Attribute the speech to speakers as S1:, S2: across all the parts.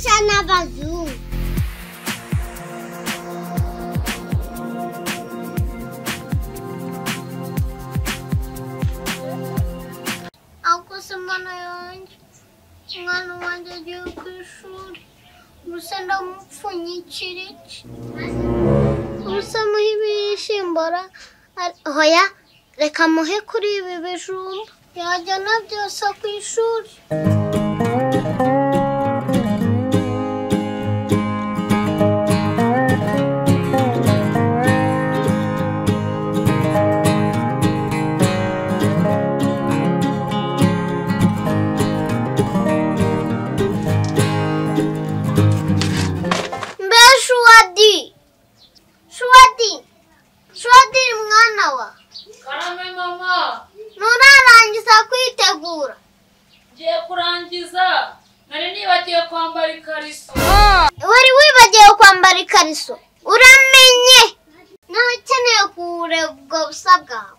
S1: Carnaval
S2: Ako semana yun, nga naman dyan yung kusur. Gusto na mo funichirich. Gusto mo ibishimura. Hoya, reka muhe kuri ibi bijumba. Yajyana byose ku ishuri. mbe shuwadi shuwadi shuwadi ni mwana wa
S3: karame mama
S2: nturarangiza kwitegura
S3: ngiye kurangiza nari nibagiwe kwambara ikariso
S2: wari wibagiwe kwambara ikariso uramenye nawe ukeneye kuwureba ubwo busa bwawe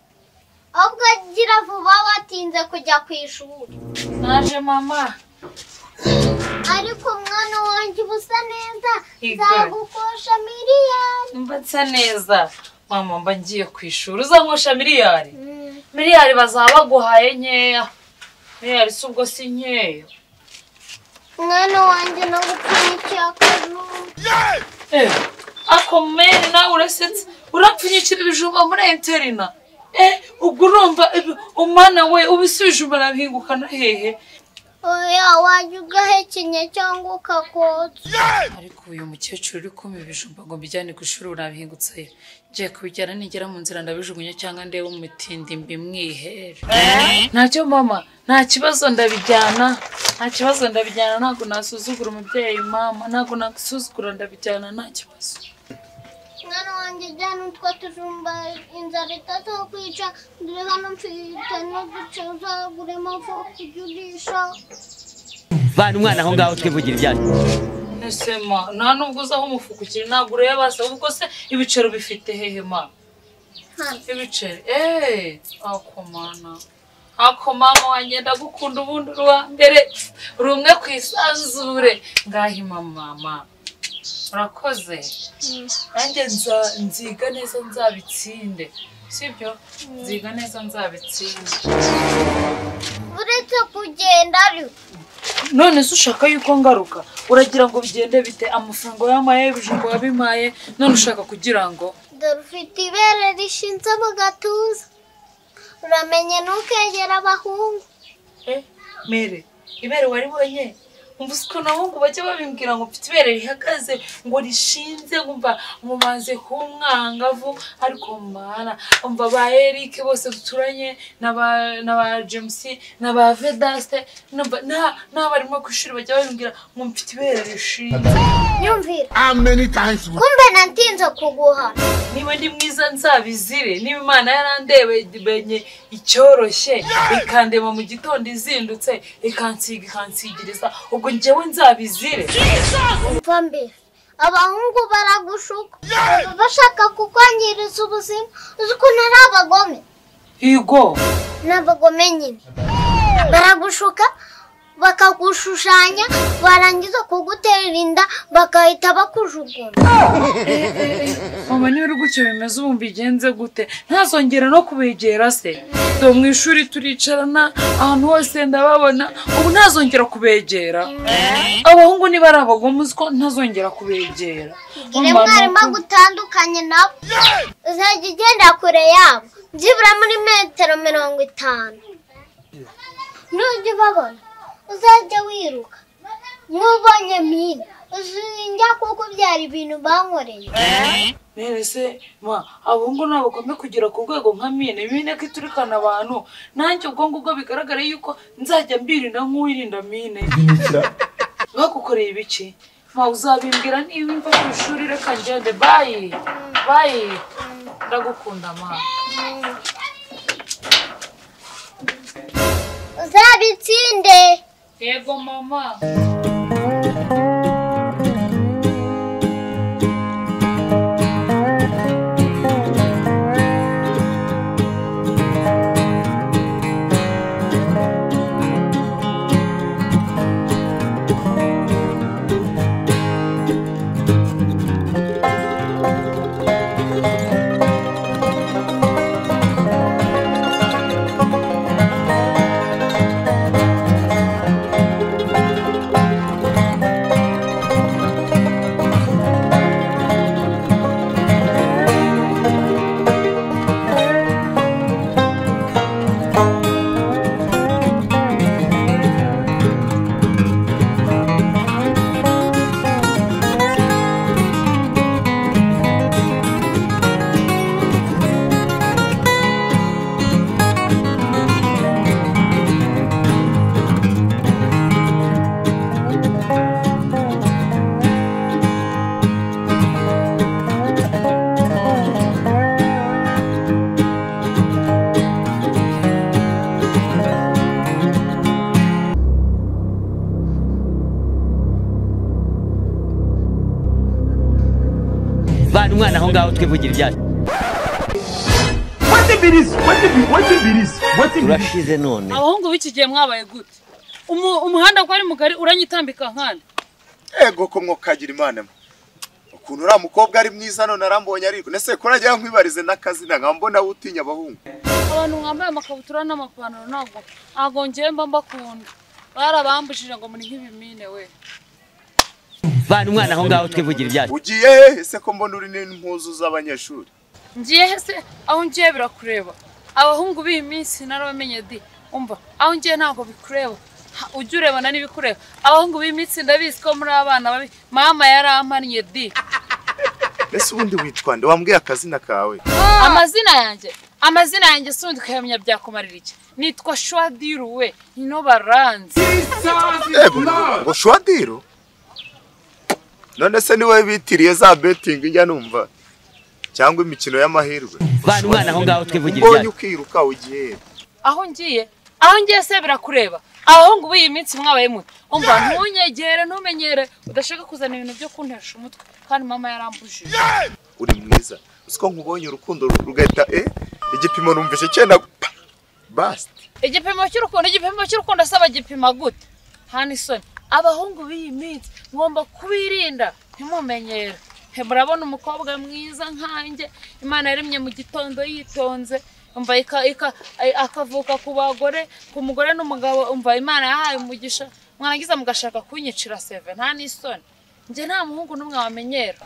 S2: ahubwo gira vuba watinze kujya ku ishuri
S3: naje mama
S2: ariko mwana wanjye uba usa neza
S3: Yego.
S2: nzagukosha miliyari
S3: mba nsa neza mama mba ngiye ku ishuri uzanywesha miliyari miliyari bazaba baguhaye nkeya miliyari si ubwo si nkeya
S2: mwana wanjye no gupfunyikira akajumba
S3: Eh, ako mene nawe urasetse urapfunyikira ibijumba muri interina Eh, ubwo urumva ibi- umwana we ubise ibijumba arabihingukana hehe
S2: oya wajya ugahekenya cyangwa ukakotsa
S3: ariko uyu mukecuru uri kumpa ibijumba ngo mbijyane ku ishuri urabihingutse he ngiye kubijyana nigera mu nzira ndabijugunya cyangwa ndebe umutindi mbimwihere ntacyo mama nta kibazo ndabijyana nta kibazo ndabijyana ntabwo nasuzugura umubyeyi mama ntabwo nasuzugura ndabijyana nta kibazo
S2: mwana wanjye jyana utwo tujumba inzara itazakwica dore hano mfite n'uduce uzaguremo voka ujye urisha
S4: bana umwana aho ngaho twivugira ibyacu
S3: ese ma nta nubwo uzaho umufuka ukiri ntabwo ureba se ubwo se ibiceri bifite hehe ma
S2: hano
S3: ibiceri eee akomana akomama wanjye ndagukunda ubundi uri uwa mbere uri umwe ku isanzure ngahi mama urakoze nanjye nza- nziga neza nzabitsinde sibyo nziga neza nzabitsinde
S2: uretse kugenda ariko
S3: none se ushaka yuko ngaruka uragira ngo bigende bite amafaranga wayampaye ibijumba wabimpaye none ushaka kugira ngo
S2: dore ufite ibere rishinze mu gatuza uramenye ntukegera abahungu
S3: Eh, mere ibere waribonye umva usiko nabungu bajya babimbwira ngo mfite ibere rihagaze ngo rishinze ngumva mumaze kumwangavu ariko mana umva ba Eric bose duturanye na ba na ba James na ba Vedaste numva na n'abarimo ku ishuri bajya babimbwira ngo mfite ibere rishinze
S2: nyumvira
S5: How many times will
S2: kumbe natinze kuguhana
S3: niba ndi mwiza nzabizire niba imana yarandebenye icyoroshye ikandeba mu gitondo izindutse ikansiga ikansigiriza ubwo njyewe nzabizire
S2: umva mbere abahungu baragushuka baba bashaka kukwangiriza ubuzima uzi ukuntu ari abagome
S3: higo
S2: n'abagome nyine baragushuka bakagushushanya barangiza kugutera inda bagahita bakujugunya
S3: mama niba uri gutyo bimeze ubu mbigenze gute ntazongera no kubegera se dore mu ishuri turicarana ahantu hose ndababona ubu ntazongera kubegera abahungu niba ari abagome uziko ntazongera kubegera
S2: ire
S3: Mama,
S2: mwarimu
S3: nuko-
S2: agutandukanye nabo uzajya ugenda kure yabo byibura muri metero mirongo itanu nujya ubabona uzajya wiruka nk'ubonye mine uzinjya kuko byari ibintu bankoreye
S3: None se ma abahungu ntabagombe kugera ku rwego nka mine mine ko iturikana abantu nanjye ubwo ngubwo bigaragara yuko nzajya mbirinda nk'uwirinda mine bagukoreye ibiki ma uzabimbwira niba imva ku ishuri reka ngende bayi bayi ndagukunda ma
S2: uzabitsinde
S3: yego mama
S4: ngaho twivugira ibyacu
S1: What if it is? What if it, what if it is? What if it is?
S4: turashize none
S5: abahungu b'iki gihe mwabaye gute Umu- umuhanda ko ari mugari uranyitambika nkana
S6: ego ko mwokagira imana mwe ukuntu uriya mukobwa ari mwiza none arambonye ariko nese ko najya nkwibarize n'akazina nkaba mbona wowe utinya abahungu
S5: abantu mwambaye amakabutura n'amapantaro ntabwo ntabwo ngewe mba mbakunda barabambujije ngo muri nk'ibimine we
S4: bana umwana aho ngaho twivugira ibyacu
S6: ugiye hehe ese ko mbona uri n'impuzu z'abanyeshuri
S5: ngiye se aho ngiye birakureba abahungu b'iyi minsi narabamenye di umva aho ngiye ntabwo bikureba Ha, ujye urebana n'ibikureba abahungu b'iyi minsi ndabizi ko muri abana babi mama yarampannye di
S6: mbese ubundi witwa nde wambwiye akazina kawe
S5: amazina yanjye amazina yanjye si undi kuyamenya byakumarira iki nitwa shwadiruwe ino baranze
S6: ego ngo shwadiro none se ni wowe bitiriye za betingi njya numva cyangwa imikino y'amahirwe
S4: bana umwana aho ngaho twivugira
S6: mbonye
S4: ibyacu
S6: ukiruka ugiye he?
S5: aho ngiye aho ngiye se birakureba abahungu b'iyi minsi mwabaye muto umva ntunyegere ntumenyere udashaka kuzana ibintu byo kuntesha umutwe kandi mama yarambujije
S6: uri mwiza uzi ko nkubonye urukundo rugahita eh igipimo numvise cyenda pa, basta
S5: igipimo cy'urukundo igipimo cy'urukundo asaba gipima gute hano isoni abahungu b'iyi minsi ngomba kubirinda ntimumenyere He, murabona umukobwa mwiza nkanjye imana yaremye mu gitondo yitonze umva ika- ika- a- akavuka ku bagore ku mugore n'umugabo umva imana yahaye umugisha mwarangiza mugashaka kunyicira seve nta n'isoni njye nta muhungu n'umwe wamenyera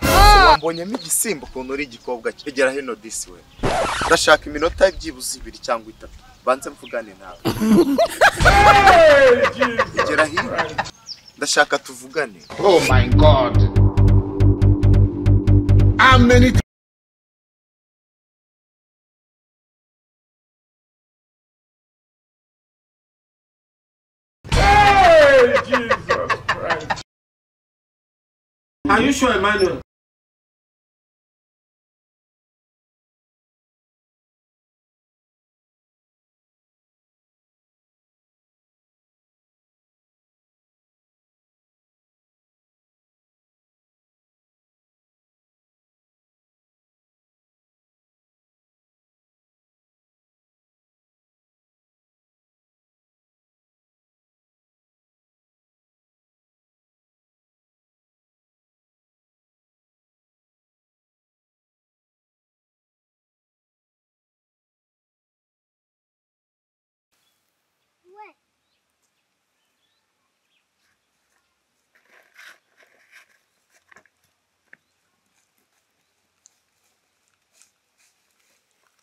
S6: mbonyemo igisimba ukuntu uri igikobwa cyegera hino disi we ndashaka iminota byibuze ibiri cyangwa itatu banze mvugane nawe egera hino ndashaka tuvugane
S7: Oh my God. How many
S1: Are you sure, Emmanuel?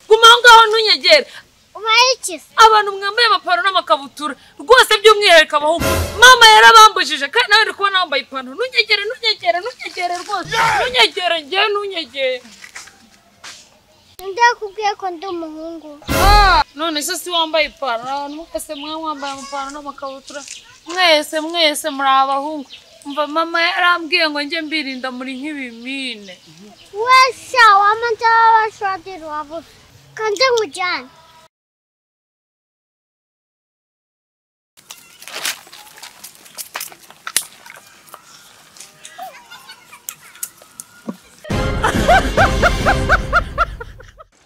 S5: guma aho ngaho ntunyegere
S2: ubaye iki se
S5: abantu mwambaye amapantaro n'amakabutura rwose by'umwihariko abahungu mama yarabambujije kandi nawe ndi kubona wambaye ipantaro ntunyegere ntunyegere ntunyegere rwose ntunyegere ngewe ntunyegere
S2: ndakubwiye ko ndi umuhungu
S5: none se si wambaye ipantaro abantu mwese mwe mwambaye amapantaro n'amakabutura mwese mwese muri abahungu mva mama yarambwiye ngo njye mbirinda muri nk'ibimine
S2: wese wamanza wabashwadiro wabuze kandi nkujyane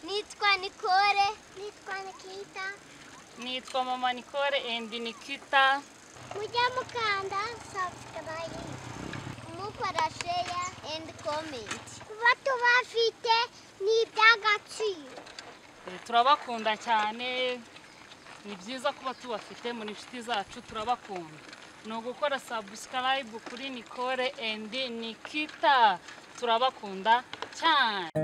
S2: nitwa nikore nitwa nikita
S5: nitwa mama nicole endi nikita
S2: mujya mukanda subscribe mukora share and comment bato bafite ni iby'agaciro
S5: turabakunda cyane ni byiza kuba tubafite muri inshuti zacu turabakunda ni ugukora sabusikarayibu kuri nikore endi nikita turabakunda cyane